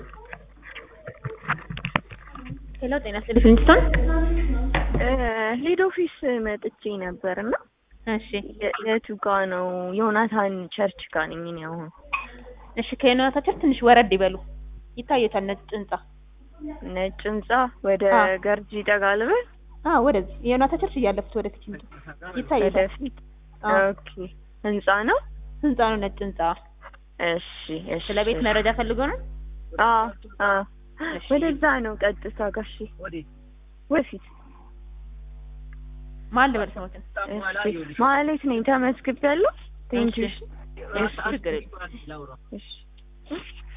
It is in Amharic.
ሄሎ ጤና ይስጥልኝ ፍሊንስቶን። ሄድ ኦፊስ መጥቼ ነበር እና እሺ የ- የቱ ጋ ነው? ዮናታን ቸርች ጋ ነኝ እኔ አሁን። እሺ ከዮናታቸው ትንሽ ወረድ ይበሉ ይታየታል ነጭ ህንጻ። ነጭ ህንጻ ወደ አዎ። ገርጂ ጠጋ ልበል? አዎ ወደዚህ የዮናታ ቸርች እያለፉት ወደፊት ይምጡ ይታየታል። ወደፊት። አዎ ኦኬ ህንጻ ነው? ህንጻ ነው ነጭ ህንጻ። እሺ እሺ። ስለ ቤት መረጃ ፈልጎ ነው? አዎ አዎ። እሺ። ወደዛ ነው ቀጥታ ጋሺ። ወደፊት። ማን ልበል ስሞትን? እሺ ማለት ነኝ ተመስግቤያለሁ። ቴንኪው። እሺ ችግር የለም። እሺ